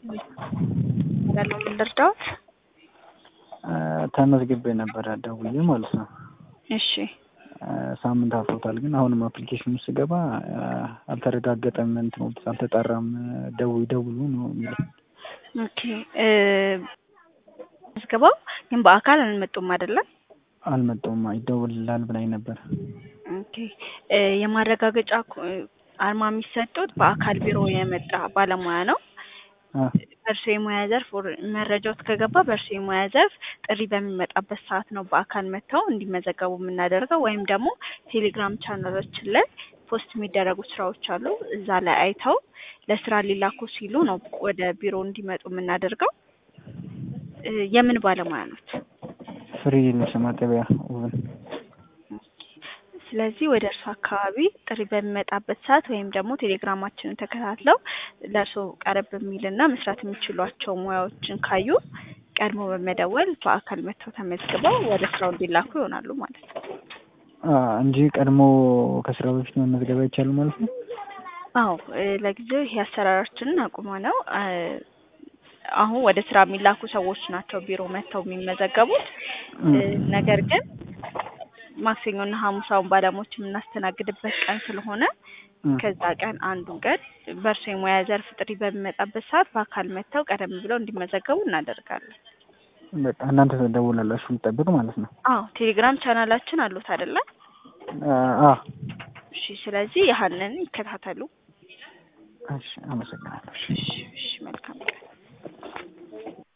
ያለው ምን ልርዳዎት? ተመዝግቤ ነበረ ደውዬ ማለት ነው። እሺ ሳምንት አልፎታል፣ ግን አሁንም አፕሊኬሽን ውስጥ ስገባ አልተረጋገጠም፣ እንትን አልተጣራም፣ ደውይ ደውሉ ነው የሚለው። ኦኬ መዝገባው ግን በአካል አልመጡም አይደለም? አልመጣውም፣ ይደውልላል ብላኝ ነበር። ኦኬ የማረጋገጫ አርማ የሚሰጡት በአካል ቢሮ የመጣ ባለሙያ ነው። በእርሶ የሙያ ዘርፍ መረጃዎት ከገባ በእርሶ የሙያ ዘርፍ ጥሪ በሚመጣበት ሰዓት ነው በአካል መጥተው እንዲመዘገቡ የምናደርገው። ወይም ደግሞ ቴሌግራም ቻናሎችን ላይ ፖስት የሚደረጉ ስራዎች አሉ። እዛ ላይ አይተው ለስራ ሊላኩ ሲሉ ነው ወደ ቢሮ እንዲመጡ የምናደርገው። የምን ባለሙያ ኖት? ፍሪ ልብስ ማጠቢያ ውብን ስለዚህ ወደ እርሱ አካባቢ ጥሪ በሚመጣበት ሰዓት ወይም ደግሞ ቴሌግራማችንን ተከታትለው ለእርሶ ቀረብ የሚልና መስራት የሚችሏቸው ሙያዎችን ካዩ ቀድሞ በመደወል በአካል መጥተው ተመዝግበው ወደ ስራው እንዲላኩ ይሆናሉ ማለት ነው እንጂ ቀድሞ ከስራ በፊት መመዝገብ አይቻልም ማለት ነው። አዎ ለጊዜው ይሄ አሰራራችንን አቁመ ነው አሁን ወደ ስራ የሚላኩ ሰዎች ናቸው ቢሮ መጥተው የሚመዘገቡት። ነገር ግን ማክሰኞና ሐሙስ አሁን ባለሙያዎች የምናስተናግድበት ቀን ስለሆነ ከዛ ቀን አንዱን ቀን በእርሶ የሙያ ዘርፍ ጥሪ በሚመጣበት ሰዓት በአካል መጥተው ቀደም ብለው እንዲመዘገቡ እናደርጋለን። በቃ እናንተ ተደውላላችሁ ልጠብቅ ማለት ነው። አዎ ቴሌግራም ቻናላችን አሉት አይደለ? አ እሺ፣ ስለዚህ ያህንን ይከታተሉ። እሺ፣ አመሰግናለሁ። እሺ፣ እሺ፣ መልካም ቀን